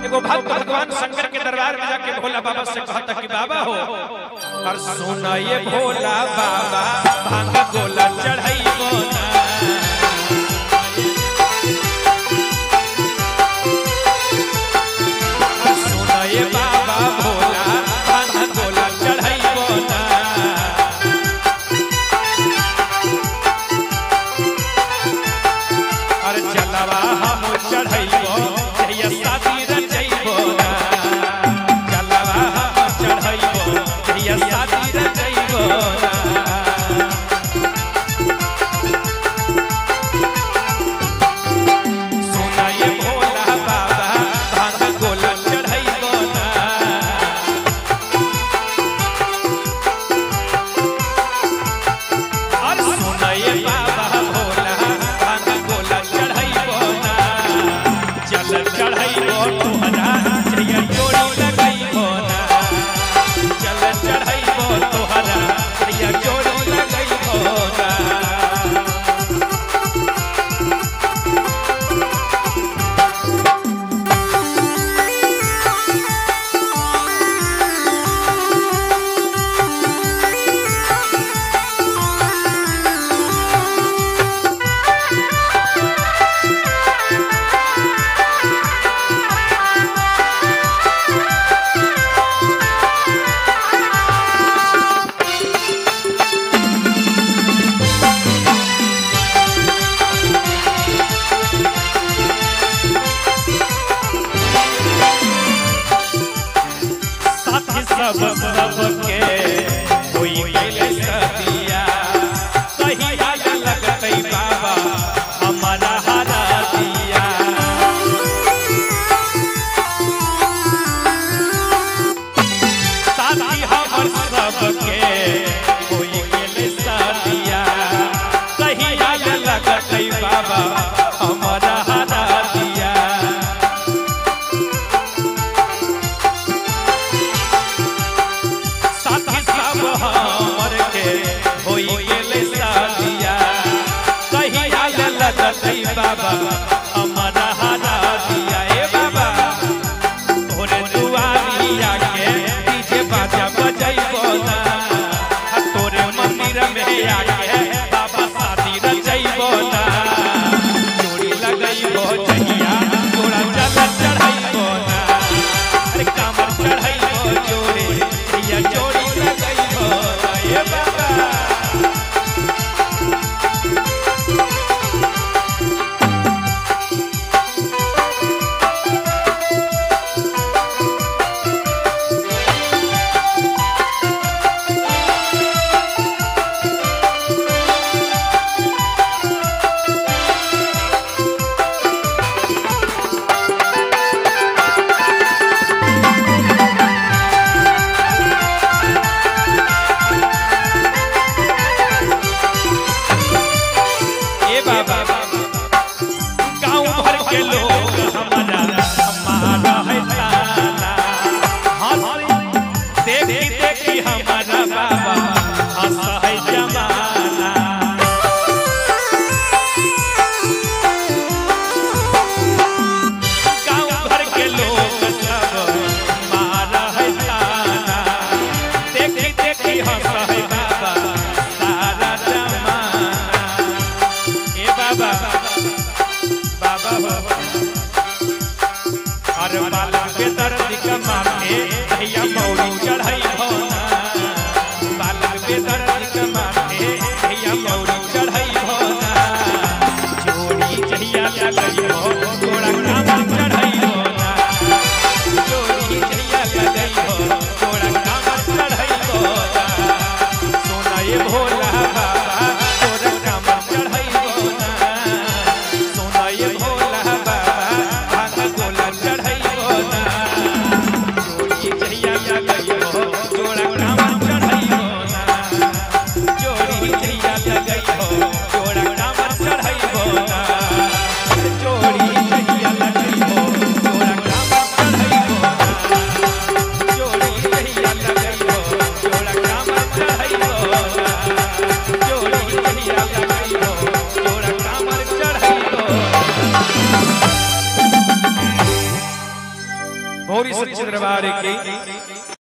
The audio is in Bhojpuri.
एगो भक्त भगवान शंकर के दरबार में जाके भोला बाबा से कहता कि बाबा हो और सुना ये भोला बाबा भांग गोला चढ़ाइबो ना और सुना ये बाबा भोला भांग गोला चढ़ाइबो ना और चलवा हम चढ़ैबो जहिया शादी रचैबो ना चलवा हम चढ़ैबो जहिया शादी रचैबो ना सोना ये भोला बाबा भांग गोला चढ़ैबो ना और सुना ये बाबा भोला भांग गोला चढ़ैबो ना चल चढ़ैबो तोहरा जइया जोड़ी लगैबो ना चल चढ़ैबो तोहरा जइया जोड़ी लगैबो ना साथी सब सबके कोई कैले सदिया कहिया लगतै बाबा हमारा हरा दिया साथी हमर सबके कोई कैले सदिया कहिया लगतै बाबा हमारा हरा दिया साथी सब हमर के होई गेले सादिया कहिया लगतै बाबा हमारा हरा दिया ए बाबा तोरे दुआरिया के डीजे बाजा बजैबो ना आ तोरे मंदिर में आके बाबा शादी रचैबो ना जोड़ी लगैबो जहिया तोरा जल चढ़ैबो ना अरे कामर चढ़ैबो जोड़े जहिया जोड़ी लगैबो ना ए बाबा ए बाबा गांव भर के लोग हमारा हमारा है ताना हंसी देखी देखी हमारा बाबा हंस है जमाना गांव भर के लोग सब हमारा है ताना देखी देखी हंस है बाबा सारा जमाना ए बाबा बाबा बाबा अरे बालक के दर्द का माथे भैया मौरी चढ़ाई भोना बालक के दर्द का माथे भैया मौरी चढ़ाई भोना जोड़ी जहिया लगई हो थोड़ा काम चढ़ाई भोना जोड़ी जहिया लगई हो थोड़ा काम चढ़ाई भोना सोना ये भोला बाबा तोरा काम चढ़ाई भोना सोना ये भोला बाबा भांग गोला चढ़ाई भोना मौरी सच्चे दरबार की